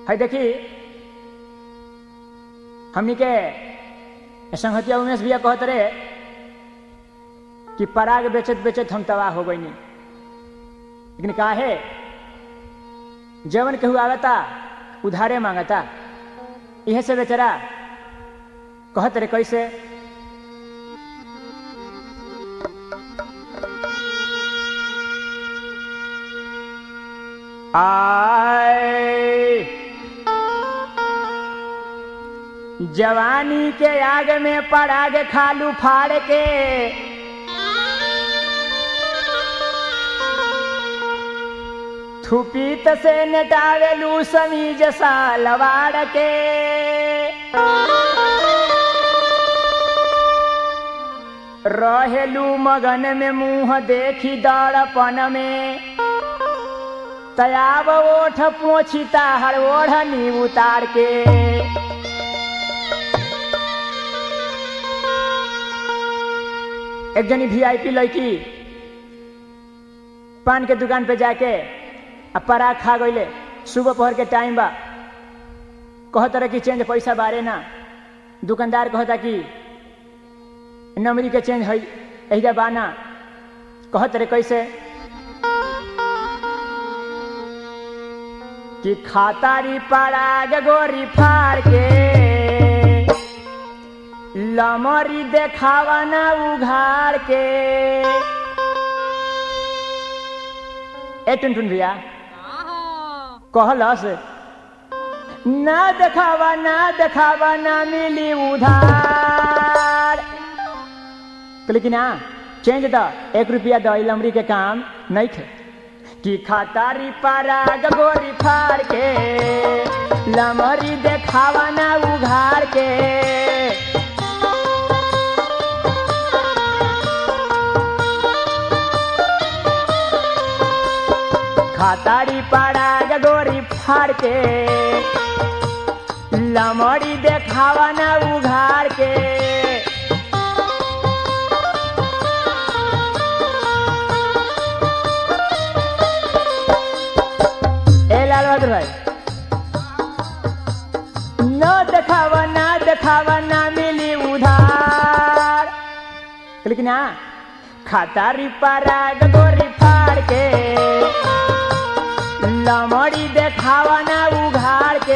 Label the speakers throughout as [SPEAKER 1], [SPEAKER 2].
[SPEAKER 1] है देखी हमनी के संहतिया उमेश भैया कहत रहे कि पराग बेचत बेचत हम तबाह हो गईनी लेकिन का है जवन केहू आवता उधारे मांगता यह से बेचारा कहत रहे कैसे आए जवानी के आग में पराग खालू फाड़ के थुपीत से नटावेलू समीज सालवाड़ के रहेलू मगन में मुंह देखी दड़पन में तयाब ओठ पोछिता हर ओढ़नी उतार के एक जनी वीआईपी लड़की पान के दुकान पे जाके आ पराग खा गईले सुबह पहर के टाइम बा कहत रहे कि चेंज पैसा बारे ना दुकानदार कहता कि नमरी के चेंज है एहिजा बाना कहत रहे कैसे कि खातारी पराग गोरी फाड़ के लमरी देखावा ना उघाड़ के ए टुनटुन भैया कहलस ना देखावा ना देखावा ना मिली उधार लेकिन ना चेंज द एक रुपया द लमरी के काम नहीं थे कि खातारी पराग गोरी फाड़ के लमरी देखावा ना उघाड़ के खातारी पराग गोरी फाड़ के लमड़ी देखावा ना उघाड़ के ए लाल बहादुर भाई न देखावा ना देखावा ना मिली उधार लेकिन हाँ खातारी पराग गोरी फाड़ के लमड़ी देखावा ना उघाड़ के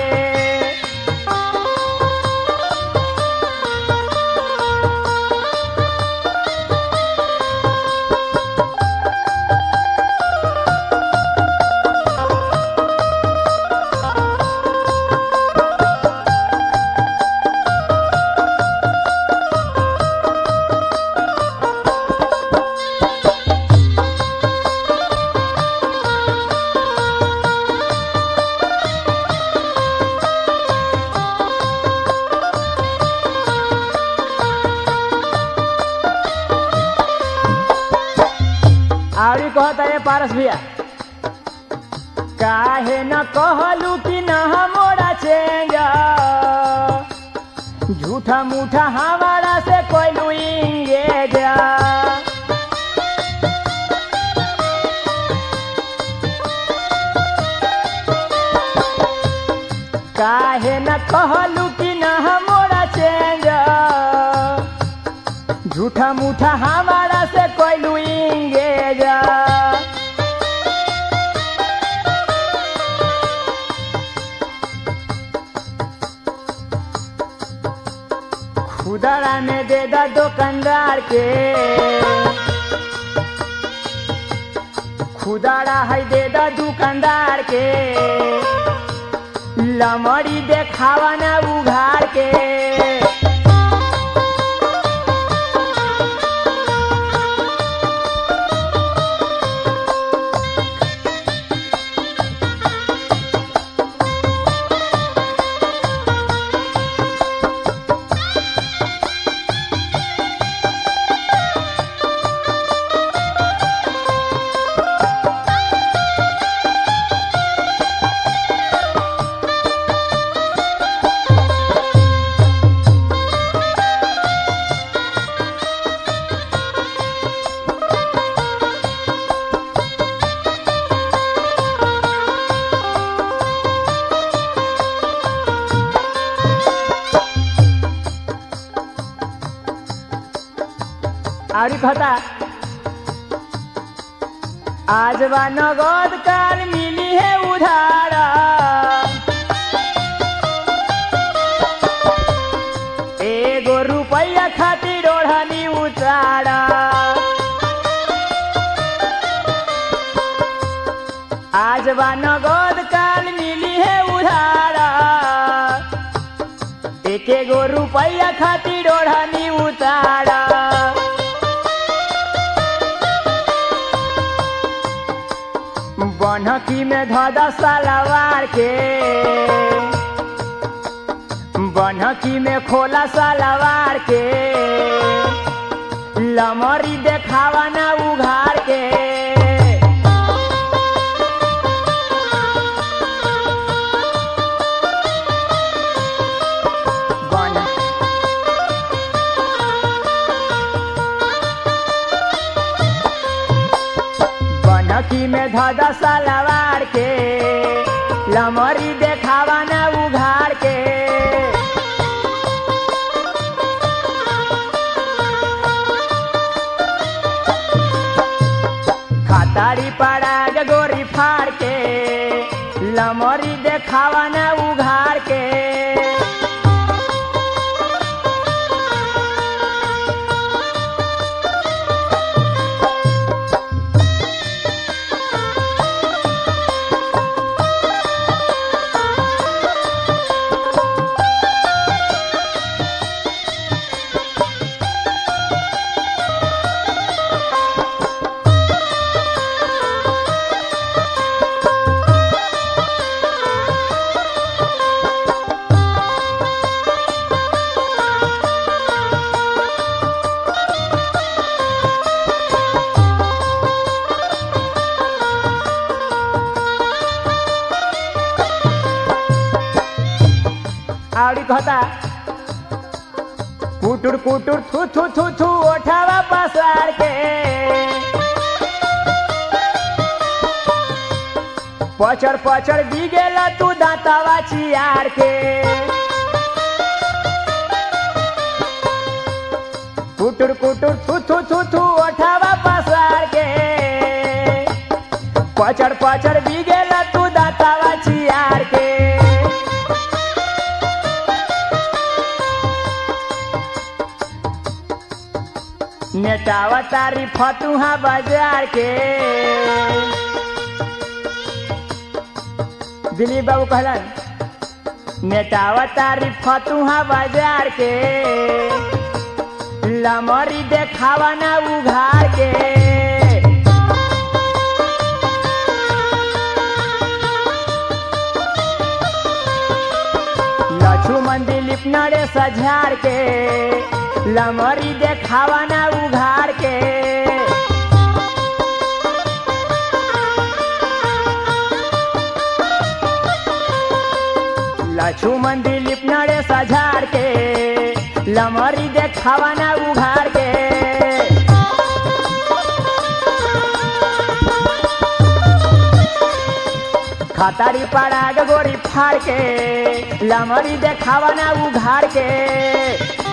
[SPEAKER 1] आवरी कहता है पारस भैया काहे न कहलू कि न मोरा चेंज झूठा मूठा हमारा से कोई इंगेज काहे न कहलू कि न मोरा चेंज झूठा मूठा हमारा से कोई इंगेज खुदरा में दे दा दुकानदार के खुदरा है दे दा दुकानदार के लमड़ी देखावा ना उघाड़ के आड़ी कहता आज बा नगद काल मिली है उधार एगो रुपया खातिर ओढ़नी उतार आज बा नगद काल मिली है उधार एक एगो रुपया खातिर ओढ़नी उतार बनकी में धदा सलवार के बनकी में खोला सलवार के लमरी देखावा ना उघार के बन बनकी में धदा सलवार के लमरी देखावा ना उघार के खातारी पड़ा गोरी फाड़ के लमरी देखावा ना उघार के आवड़ी कहता कुटुर कुटुर थू थू थू थू ओठावा पसार के पचड़ पचड़ दी गेला तू दांतावा चियार के कुटुर कुटुर थू थू थू थू ओठावा पसार के पचड़ पचड़ दी गेला तू दांतावा चियार के नेटावा तारी फतुहा बाजार के दिलीप बाबू कहलन नेटावा तारी फतुहा बाजार के लमरी देखावा ना उघार के लक्ष्मण दिलीप नरे सझार के लमरी देखावा ना उघार के लक्ष्मण दिलीप नरे सझार के लमरी देखावा ना उघार के खतारी पड़ा गोरी फाड़ के लमरी देखावा ना उघार के